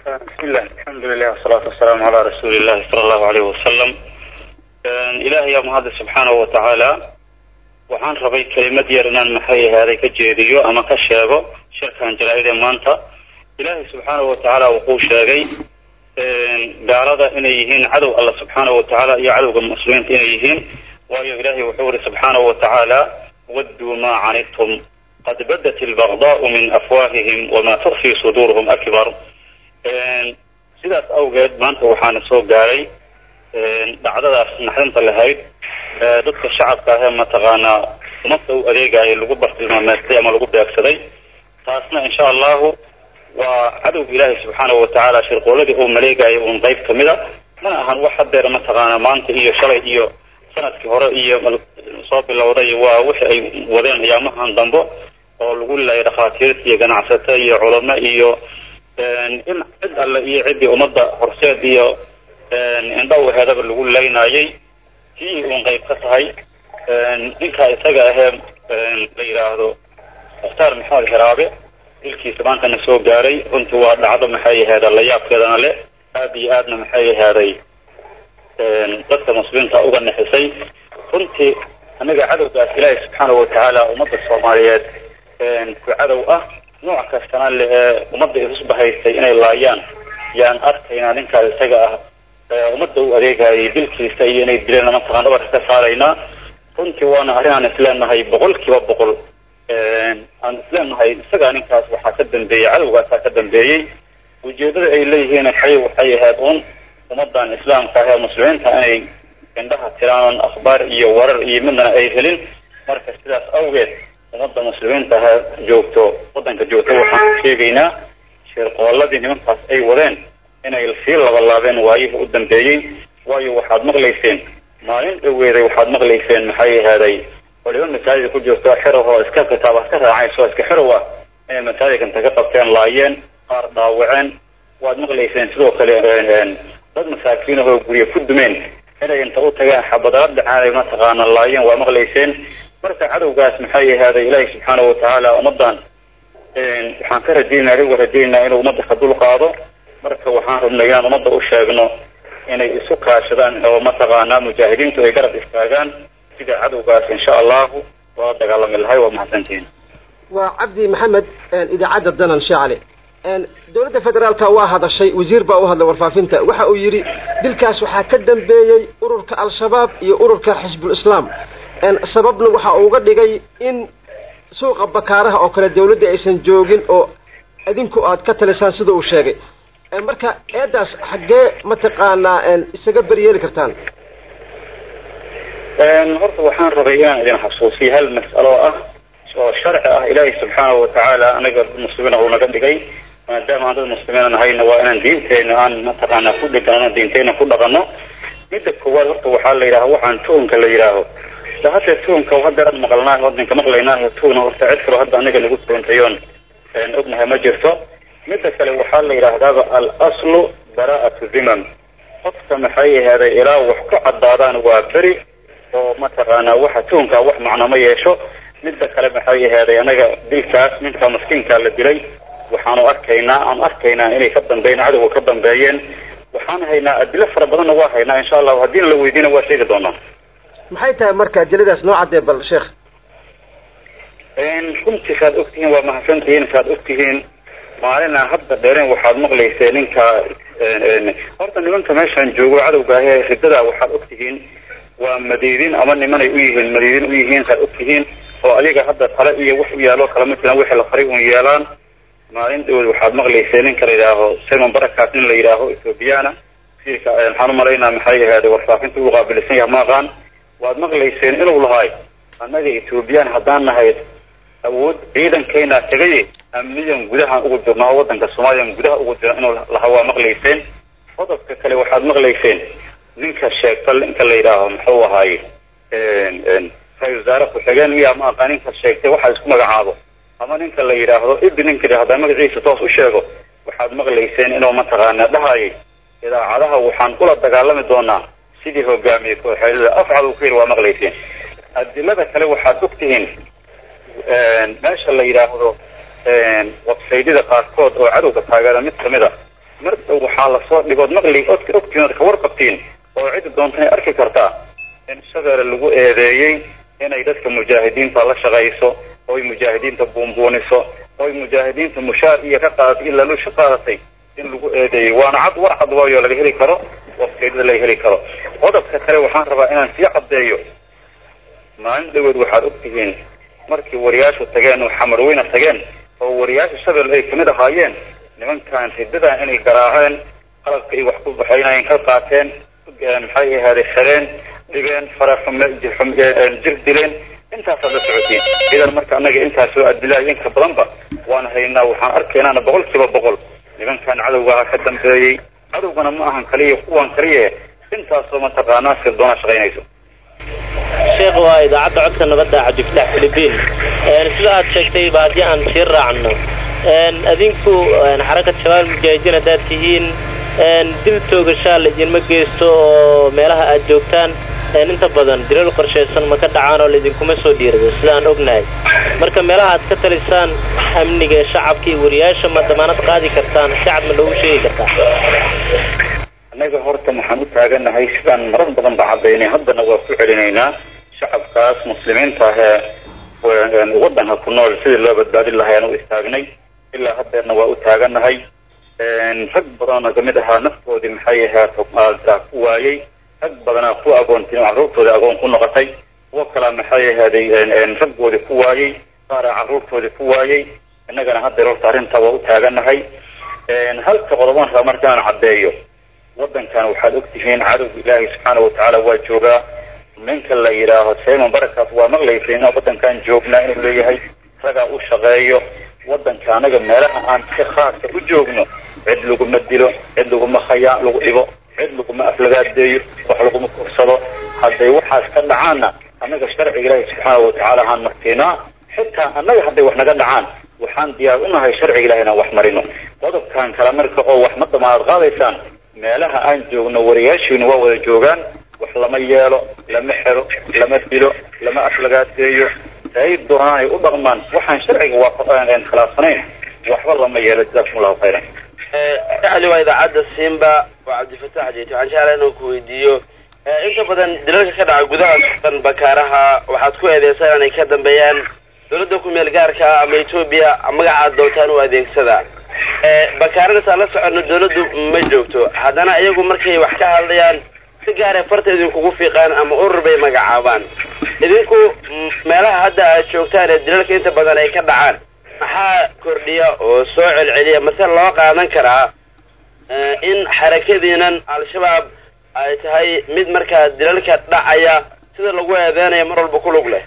bismillah alxamdulilah wasalaatu wasalaamu calaa rasuuli illahi sala allahu alayh wasalam ilahay yaa mahadle subxaanahu watacaala waxaan rabay kelimad yar inaan maxay ahaaday ka jeediyo ama ka sheego shirkan jalaa-ide maanta ilaahay subxaanahu watacaala wuxuu sheegay gaalada inay yihiin cadow alla subxaanahu watacaala iyo cadowga muslimiinta inay yihiin waayo ilahay wuxuu yihi subxaanahu watacaala wadduu maa canidtum qad badat albagdaau min afwaahihim wama tukfi suduuruhum akbar sidaas awgeed maanta waxaana soo gaaray dhacdadaas naxdinta lahayd dadka shacabka ahee mataqaanaa ummadda u adeegaya lagu bartilmaameestay ama lagu beegsaday taasna insha allahu waa cadowga ilaahay subxaanahu watacaala shirqooladii uu maleegaya uun qayb kamid a mana ahan wax hadeer mataqaana maanta iyo shalay iyo sanadkii hore iyo soo bilowday waa wixi ay wadeen ayaamahan dambo oo lagu laayay dhakhaatiirta iyo ganacsato iyo culamo iyo in cid alle iyo ciddii ummadda horseed iyo indhawaheedaba lagu laynayay tii uun qayb ka tahay ninka isaga ahee la yidhaahdo mukhtaar maxamed xiraabe dilkiisa maantana soo gaaray runtii waa dhacdo maxay aheeda layaabkeedana le aada iyo aadna maxay ahaaday dadka muslimiinta uga nixisay runtii anaga cadowgaas ilaahay subxaanahu watacaala ummadda soomaaliyeed ku cadow ah nooc kastana le ee ummadda isusbahaystay inay laayaan yaan arkaynaa ninkaas isaga ah ummadda u adeegayay dilkiisa iyo inay dileen mataqaan dhabarka ka saaraynaa runtii waana arrin aan isleenahay boqol kiiba boqol aan isleenahay isagaa ninkaas waxaa ka dambeeyey cadowgaasaa ka dambeeyey ujeedada ay leeyihiin xay waxay ahayd un ummadan islaamka ah ee muslimiinta inay indhaha tiraan akhbaar iyo warar iyo midnana ay helin marka sidaas awgeed ummadda muslimiinta ha joogto waddanka joogto waxaan sheegaynaa shirqooladii nimankaas ay wadeen inay sii labalaabeen waayihii u dambeeyey waayo waxaad maqlayseen maalin dhaweeday waxaad maqlayseen maxay ahaaday waliba masaajida ku jirto xerow oo iska kitaab iska raacayso iska xerow ah inay masaajidka inta ka qabteen laayeen qaar dhaawaceen waad maqlayseen sidoo kale dad masaakiin ahoo guryo ku dumeen inay inta u tageen xabadaad dhacaanay mataqaana laayeen waa maqlayseen marka cadowgaas maxay ahaaday ilaahay subxaanahu watacaala ummadan waxaan ka rajaynaa anigu rajaynaa inuu ummadda ka dul qaado marka waxaan rabnay inaan ummadda u sheegno inay isu kaashadaan oo mataqaanaa mujaahidiintu ay garab istaagaan sida cadowgaas insha allahu waa dagaalami lahay waa mahadsantihiin waa cabdi maxamed idaacadda danan sheecale dowladda federaalka waa hadashay wasiir baa u hadlay warfaafinta waxa uu yidhi dilkaas waxaa ka dambeeyey ururka al-shabaab iyo ururka xisbul islaam sababna waxa uga dhigay in suuqa bakaaraha oo kale dawladda aysan joogin oo idinku aad ka talisaan sida uu sheegay marka eedaas xaggee mataqaanaa isaga beryeeli kartaan horta waxaan rabay inaan idin xasuusiyo hal mas'alo ah oo sharci ah ilaahay subxaanahu watacaala anaga muslimiin uu naga dhigay maadaama aan dad muslimiina nahayna waa inaan diinteena aan mataqaanaa ku dhigano diinteena ku dhaqano midda koowaad horta waxaa la yidhaha waxaan tuhunka la yidhaaho da hadda tuhunka hadda aan maqalnaa wadanka maqlaynaa tuhuna horta cid kaloo hadda anaga nagu tuuntayoon ognahay ma jirto midda kale waxaa la yidhaahdaaba al aslu bara'atu dhimam qofka maxay ahaaday ilaa wax ku caddaadaan waa beri oo mataqaanaa waxa tuhunkaa wax macno ma yeesho midda kale maxay ahaaday anaga dilkaas ninka maskiinkaa la dilay waxaanu arkaynaa aan arkaynaa inay ka dambeeyeen cadowga ka dambeeyeen waxaan haynaa adilo fara badanna waa haynaa insha allahu haddiina la weydiina waa sheegi doonaa maxay tahay marka adiladaas noo caddee bal sheekh runtii saad ogtihiin waa mahadsantihiin saad ogtihiin maalina hadda dheereen waxaad maqlayseen ninka horta nimanka meeshaan joogo cadowga ahee ridada waxaad ogtihiin waa madiidin ama nimanay u yihiin madiidin u yihiin saad ogtihiin oo adiga hadda tale iyo wax u yaalo kala ma jiraan wixii la faray un yeelaan maalin dhawood waxaad maqlayseen ninka la yidhaaho simon barakaas nin la yidhaaho ethoobiyaana siirka waxaan u malaynaa maxay ahaaday warfaafinta uu qaabilsan yahay maaqaan waad maqlayseen inuu lahaay annaga ethoobiyan haddaan nahayd awood ciidankeena tagaye amniyan gudahaan ugu jirno oo wadanka soomaaliya gudaha ugu jira inuu lahaa waa maqlayseen qodobka kale waxaad maqlayseen ninka sheegta ninka la yidhaaho muxuu ahaaye ra-isul wasaare ku-xigeen miyaa ma aqaa ninka sheegtay waxaa isku magacaabo ama ninka la yidhaahdo ibi ninka hadaa magaciisa toos u sheego waxaad maqlayseen inuu mataqaana dhahayay idaacadaha waxaan kula dagaalami doonaa sidii hogaamiyey kooxeedada afcad uu ku yidhi waa maqlayseen adilada kale waxaad ogtihiin meesha la yidhaahdo websaydyada qaarkood oo cadowga taageera mid kamid a mar dhow waxaa lasoo dhigood maqli odka ogtiin ood ka warqabtiin oo ciddi doontana arki kartaa in shabeelle lagu eedeeyey inay dadka mujaahidiinta la shaqayso oy mujaahidiinta buunbuuniso oy mujaahidiinta mushaar iyo ka qaadatay ilaa lusha qaadatay in lagu eedeeyey waana cad war cad waayo laga heli karo wafteedada laga heli karo qodobka kale waxaan rabaa inaan sii caddeeyo maalin dhaweed waxaad ogtihiin markii wariyaashu tageen oo xamarweyne tageen oo wariyaasha shabeelle ay kamid ahaayeen nimankan ridadan inay garaaceen qalabka ay wax ku baxaynayeen ka qaateen maxay ahaaday xereen dhibeen faraxume jir dileen intaasaad la socotiin idan marka annaga intaas soo adilaayo inka badanba waan haynaa waxaan arkaynaana boqol kiiba boqol nimankan cadowgaha ka dambeeyey cadowgana ma ahan kaliya kuwan kaliya intaasoo mataqaanaa sirdoona shaqaynayso sheekh waa idaacadda codka nabadda cabdifataax philibiin sida aad sheegtay ba haddii aan sii raacno adinku xarakat shabaab mujaahidiin haddaad tihiin dil toogashaa laydinma geysto oo meelaha aad joogtaan inta badan dilal qorshaysan ma ka dhacaan oo laydinkuma soo dhiirado sidaan ognahay marka meelaha aad ka talisaan amniga shacabka iyo wariyaasha ma damaanad qaadi kartaan shacab ma loogu sheegi kartaa annaga horta waxaan u taaganahay sidaan marar badan ba caddaynay haddana waa ku celinaynaa shacabkaas muslimiinta ahee waddanka ku nool sidii loo badbaadin lahay aan u istaagnay ilaa haddeerna waa u taaganahay rag badanoo kamid ahaa naftoodii maxay ahaata ku waayey rag badanaa ku agoontin carruurtoodii agoon ku noqotay kuwo kalaa maxay ahaaday raggoodii ku waayey qaaraa carruurtoodii ku waayey innagana haddeer horta arrintaa waa u taaganahay halka qodobaan raba marka aan caddeeyo waddankan waxaad ogtihiin cadowga ilaahay subxaana watacaala waa joogaa ninka la yidhaaho simon barakaas waa maqlaysay inaan waddankan joognaa inuu leeyahay ragaa u shaqeeyo waddanka anaga meelaha aan si khaaska u joogno cid laguma dilo cid laguma khayaa lagu dhibo cid laguma aflagaadeeyo wax laguma kursado hadday waxaas ka dhacaanna annaga sharciga ilaahi subxaana watacaala aan martiinaa xitaa annaga hadday wax naga dhacaan waxaan diyaar unahay sharciga ilahi inaan wax marino qodobkan kale marka oo wax ma damaanad qaadaysaan meelaha aan joogno wariyaashiinu waa wada joogaan wax lama yeelo lama xero lama dilo lama aflagaadeeyo ay doonaan ay u dhaqmaan waxaan sharciga waa khilaafsanayn waxba lama yeelo jazakum allahu khayran ali waa idaacadda simba waa cabdifatax jeeti waxaan jeclaa inaan ku weydiiyo inta badan dilalka ka dhaca gudaha sudan bakaaraha waxaad ku eedeysaa inay ka dambeeyaan dawladda ku-meel gaarka ah ama etoobiya magacaad doontaan u adeegsada bakaaradasaa la socono dawladdu ma joogto haddana iyagu markay wax ka hadlayaan si gaaree farta idinkugu fiiqaan ama urur bay magacaabaan idinku meelaha hadda aad joogtaan ee dilalka inta badan ay ka dhacaan maxaa kordhiya oo soo celceliya mase loo qaadan karaa in xarakadiinan al-shabaab ay tahay mid markaa dilalka dhacaya sida lagu eedeynayo mar walba ku lug leh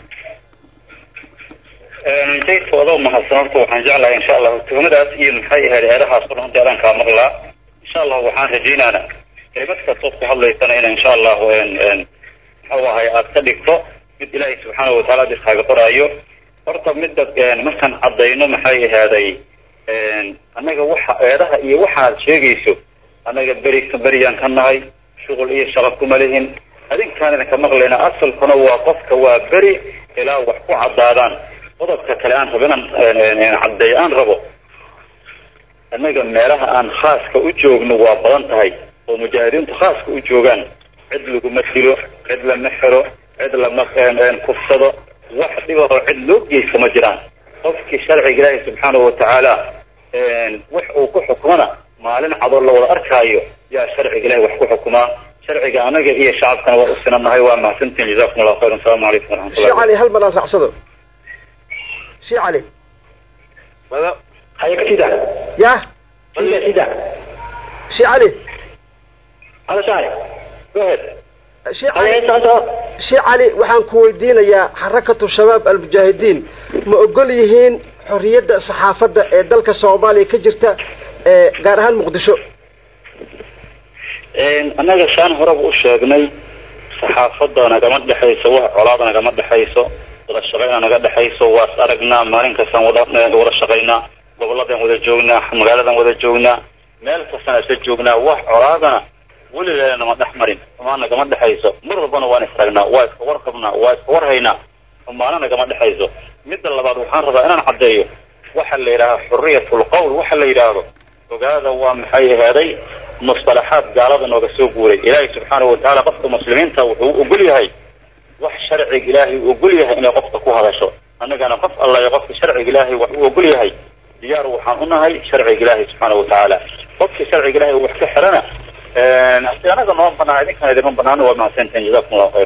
jaydka adoo mahadsan horta waxaan jeclahay insha allahu tuhmadaas iyo maxay ahayd eedahaas o dhan eedaan kaa maqlaa insha allahu waxaan rajaynaana kelimad kastood ku hadlaysana ina insha allahu muxuu ahay aad ka dhigto mid ilaahay subxaana wataala ad iskaaga qoraayo horta midda markaan caddayno maxay ahaaday annaga waxa eedaha iyo waxaad sheegayso annaga beri beriyaan ka nahay shuqul iyo shaqo kuma lihin adinkaan idinka maqlayna asalkuna waa qofka waa beri ilaa wax ku caddaadaan qodobka kale aan rabo inaan caddeeyo aan rabo annaga meelaha aan khaaska u joogno waa badan tahay oo mujaahidiintu khaaska u joogaan cid laguma dilo cid lama xiro cid lama kufsado wax dhibahoo cid loo geysta ma jiraan qofkii sharciga ilaahi subxaanahu watacaala wax uu ku xukmana maalin cadoo la wada arkaayo yaa sharciga ilahi wax ku xukumaa sharciga anaga iyo shacabkana waa u sinanahay waa mahadsantiin jazakum allahu khayran asalamu calaykum waraxmatullah sheekh cali hal mar aan raacsado sheekh cali wada haya kasida ya sida sida sheekh cali hada shaari go ahead sheekh cali sheekh cali waxaan ku weydiinayaa xarakatu shabaab almujaahidiin ma ogol yihiin xorriyadda saxaafadda ee dalka soomaaliya ka jirta gaar ahaan muqdisho annaga saan horeba u sheegnay saxaafadda nagama dhexayso wax colaada nagama dhexayso wada shaqayna naga dhexayso waas aragnaa maalin kastaan wada wada shaqaynaa gobolladan wada joognaa magaaladan wada joognaa meel kastaan isla joognaa wax colaadana weligeena nama dhex marin xumaan nagama dhexayso mar walbana waan isragnaa waa iska warqabnaa waa iska warhaynaa xumaana nagama dhexayso midda labaad waxaan rabaa inaan caddeeyo waxa la yidhaaha xurriyatul qowl waxa la yidhaahdo ogaada waa maxay aheeday musطalaxaad gaalada nooga soo guuray ilaahay subxaanahu watacaala qofka muslimiinta wuxuu ogol yahay wax sharciga ilaahay u ogol yahay inay qofka ku hadasho annagana qof alla iyo qofka sharciga ilaahay wax u ogol yahay diyaar waxaan unahay sharciga ilaahay subxaanahu watacaala qofkii sharciga ilahay wax ka xirana anaga noo banaa idinkan idinma banaano waa mahadsantahin jazakum allahu khayr